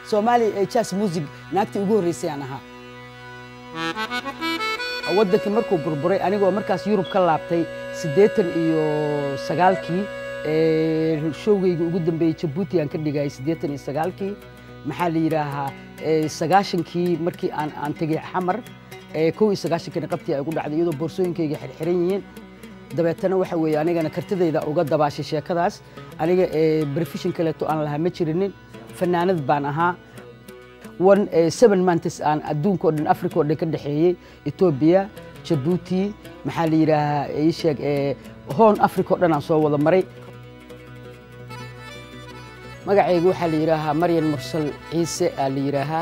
soomaaliya ee jazz music naagtii ugu horreysay aan ahaa waddankii markuu burburay anigoo markaas yurub ka laabtay siddeetan iyo sagaalkii showgayga ugu dambeeyey jabuuti aan ka dhigayay siddeetan iyo sagaalkii maxaa la yidhaahaa sagaashankii markii aan aan tegey xamar kow iyo sagaashankii qabtii ay ugu dhacday iyadoo boorsooyinkayga xirxiran yihiin dabeetana waxa weeye anigana kartidayda uga dabaashay sheekadaas aniga brefishin kaleeto aan lahaa ma jirinin fanaanad baan ahaa one seven months aan adduunka o dhan africa o dhan ka dhexeeyey etoobiya jabuuti maxaa la yidhaahaa ii sheeg hoon africa o dhan aan soo wada maray magacayga waxaa la yidhaahaa maryan mursal ciise aa la yidhaahaa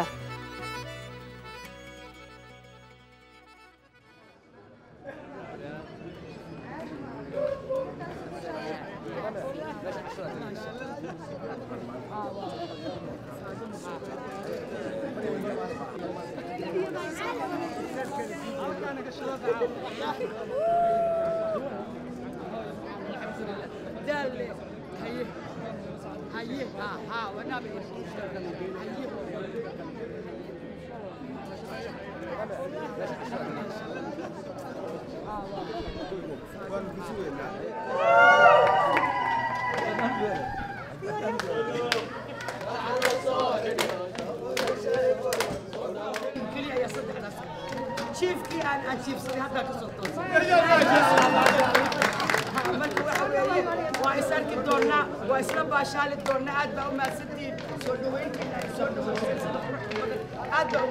jiifkii aan aan jiifsaday haddaa ka soo toosay marka waxa weeye waa is arki doonnaa waa isla baashaali doonnaa aad baa u mahadsantihiin soo dhaweyntiina ay soo dhaweyseen sida quruxda badan aad baa u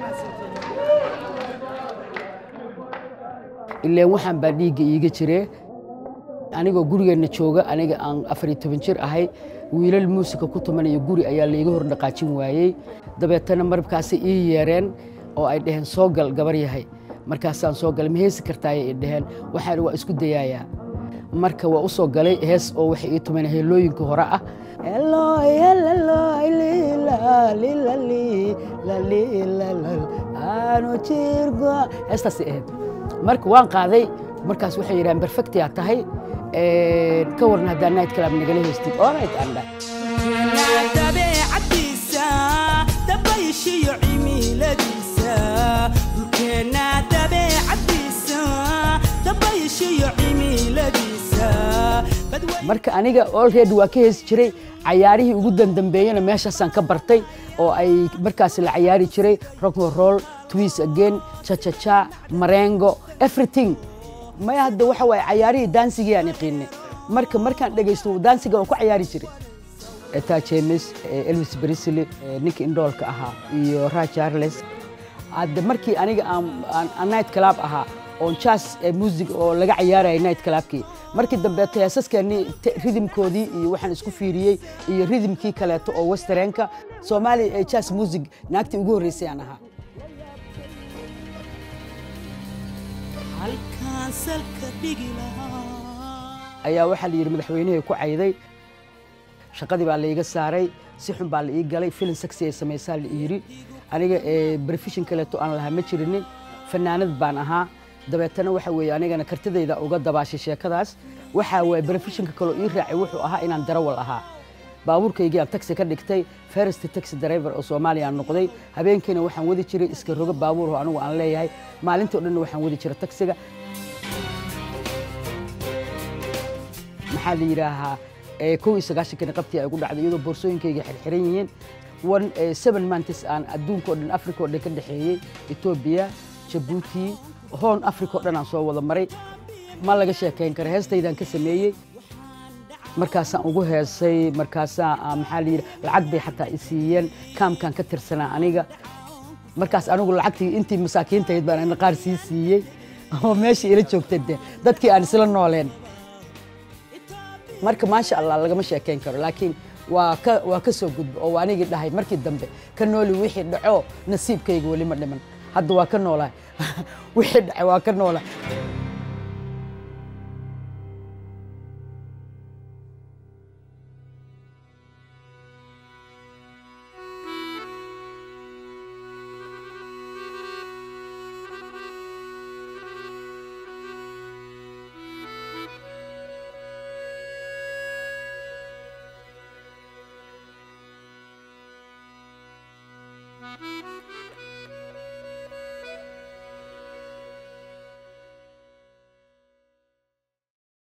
mahadsantihiin ileen waxaan baa dhiigga iiga jiree anigoo gurigeenna jooga aniga aan afar iyo toban jir ahay wiilal muusika ku tumanaya guri ayaa laiga hor dhaqaajin waayey dabeetana markaasay ii yeereen oo ay dhaheen soo gal gabar yahay markaasaan soo galay ma heesi kartaayay i dhaheen waxaan waa isku dayaayaa marka waa u soo galay hees oo waxay ii tumeen heelooyinka hore ah heestaasay ahayd marka waan qaaday markaas waxay yidhahaan perfectia tahay ka waran haddaa night club nagala heystid oo night aan dhahay dabeecadiisa dabayshiyo cimiladiisa dhulkeenna dabeecadiisa dabayshiyo cimiladiisa marka aniga olready waa ka heesi jiray cayaarihii ugu dandambeeyena meeshaasaan ka bartay oo ay markaas la cayaari jiray rocknroll twis again chachacha marengo everything maya hadda waxa waaye cayaarihii daansigii aan iqiinay marka markaan dhegaysto daansiga waan ku cayaari jiray eta james elvis brisley ninka indhoolka ahaa iyo ra charles hadde markii aniga aan night club ahaa oon jazz music oo laga cayaaraya night clubkii markii dambeeto heesaskeenii ridimkoodii iyo waxaan isku fiiriyey iyo ridimkii kaleeto oo westereenka soomaaliya ee jazz music naagtii ugu horreysay aan ahaa halkaan salka dhigi lahaa ayaa waxaa la yidhi madaxweynihii ku cayday shaqadii baa laiga saaray si xun baa la ii galay filin saxi ay samaysaa la yidhi aniga brefishin kaleeto aan lahaa ma jirinin fanaanad baan ahaa dabeetana waxa weeye anigana kartidayda uga dabaashay sheekadaas waxaa waye brefishinka kaloo ii raacay wuxuu ahaa inaan darawal ahaa baabuurkaygii aan taxi ka dhigtay first taxi driver oo soomaaliya aan noqday habeenkiina waxaan wadi jiray iska rogo baabuur oo anigu aan leeyahay maalintii o dhanna waxaan wadi jiray taxiga maxaa la yidhaahaa kow iyo sagaashankii qabtii ay ugu dhacday iyadoo boorsooyinkayga xirxiran yihiin one seven months aan adduunka o dhan africa o dhan ka dhexeeyey etoobiya jabuuti hoon africa o dhan aan soo wada maray ma laga sheekayn kara heestaydaan ka sameeyey markaasaan ugu heesay markaasaa maxaa la yidhi lacag bay xataa i siiyeen kaamkaan ka tirsanaa aniga markaas anigu lacagtii intii masaakiintahayd baan ana qaar sii siiyey oo meeshii ila joogtay de dadkii aan isla nooleen marka maasha allah lagama sheekayn karo laakiin waa ka waa ka soo gudbo oo anigii dhahay markii dambe ka nooli wixii dhaco nasiibkayga weli ma dhiman hadda waa ka noolaa wixii dhacay waa ka noolaa